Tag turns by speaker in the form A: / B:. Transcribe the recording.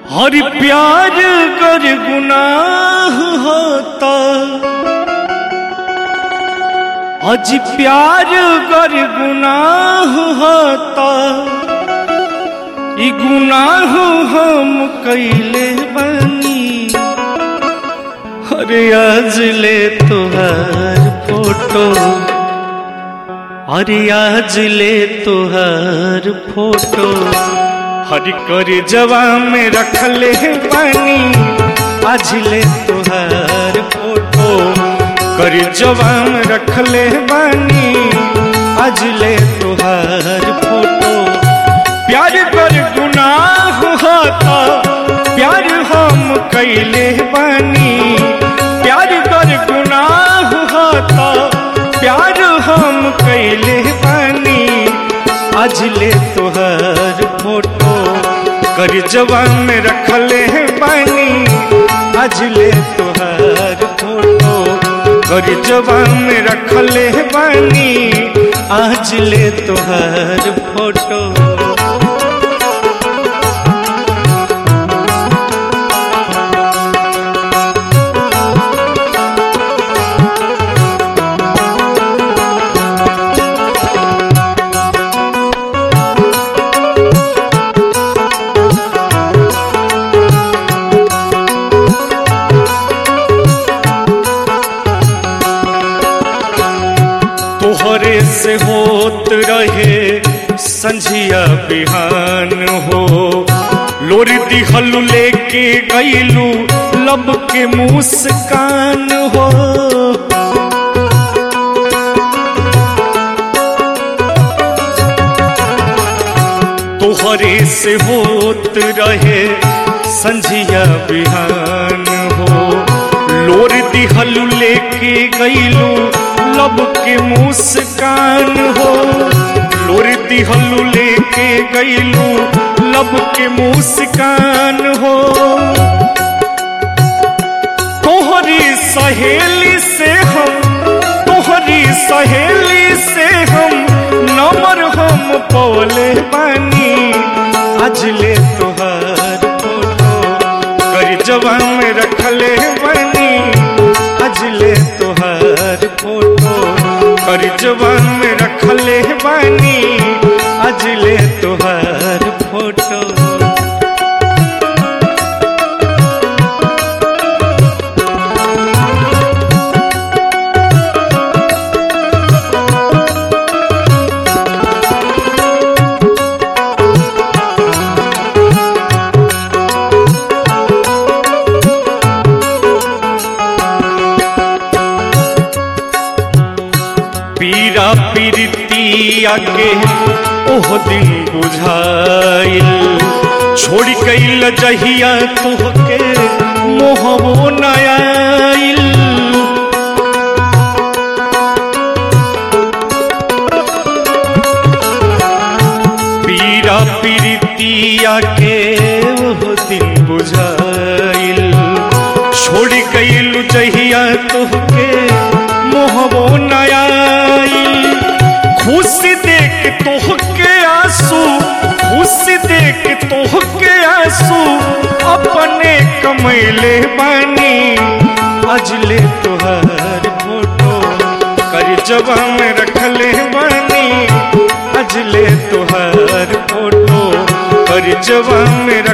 A: और प्यार कर गुनाह होता अज प्यार कर गुनाह होता ई गुनाह हम कैले बनी अरे आज ले तुहार फोटो अरे आज ले तुहार फोटो हरी कर जवा में रखले बानी आज ले तुहार फोटो कर जवा में रखले बानी आज ले तुहार फोटो प्यार कर गुनाह होता प्यार हम कैले बानी प्यार कर गुनाह होता प्यार हम कैले बानी आज ले तुहार फोटो कर जवान में रखले बानी आज ले तुहार फोटो कर जवान में रखले बानी आज ले तुहार फोटो तोहरे से होत रहे संझिया बिहान हो लोरी दिहलू लेके गईलू लब के मुस्कान हो तोहरे से होत रहे संझिया बिहान हो लोर दिहलू लेके गईलू लब के मुस्कान हो लोर दिहलू लेके गईलू लब के मुस्कान हो तोहरी सहेली से हम तोहरी सहेली से हम नंबर हम पौले बानी आज ले तोहार फोटो कर जवान में रखले बानी आज ले तोहार फोटो कर जवान में रखले बानी आज ले तोहार फोटो पीरा पीरतिया के ओह दिन बुझाइल छोड़ कैल जहिया तोहके मोहबो नयाइल पीरा पीरतिया के ओह दिन बुझाइल छोड़ कैल जहिया तोहके मोहबो नयाइल खुशी देख तोहके आंसू खुशी देख तोहके आंसू अपने कमैले बानी अजले तोहार फोटो कर जवा में रखले बानी अजले तोहार फोटो कर जवा में